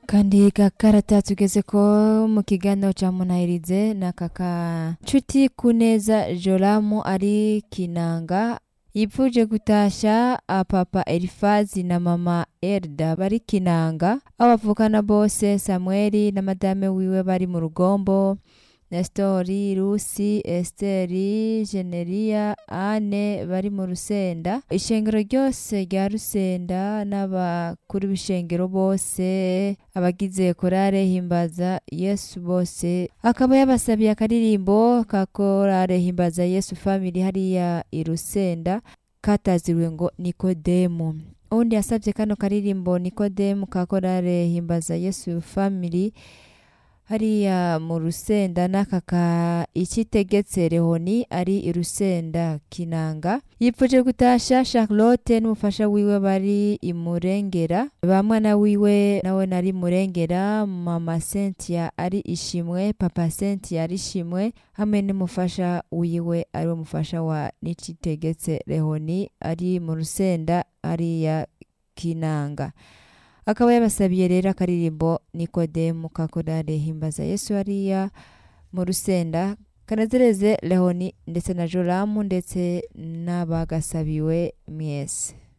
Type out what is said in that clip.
kandi gakarata tugeze ko mu kiganiro ca munahirize na kaka nshuti kuneza joramu ari kinanga yipfuje gutasha papa elifazi na mama erda bari kinanga aho bavukana bose samweli na madame wiwe bari mu rugombo Nestori, Rusi, Esteri, Generia, Ane bari mu Rusenda. Ishengero ryose rya Rusenda n'abakuru b'ishengero bose abagize korale himbaza Yesu bose akaba yabasabiye akaririmbo ka korale himbaza Yesu family hariya i Rusenda kataziriwe ngo Nikodemu. Undi yasabye kano karirimbo Nikodemu ka korale himbaza Yesu family hariya mu rusenda n'akaka ikitegetse rehoni ari i rusenda kinanga yipfuje gutasha charlotte n'umufasha wiwe bari imurengera ba mwana wiwe nawe nari murengera mama cynthia ari ishimwe papa cynthia ari ishimwe hamwe n'umufasha wiwe ari we mufasha wa n'ikitegetse rehoni ari mu rusenda hariya kinanga akaba yabasabiye rero akaririmbo nikodemu ka korale himbaza yesu hariya mu rusenda kanezereze leoni ndetse na joramu ndetse n'abagasabiwe mwese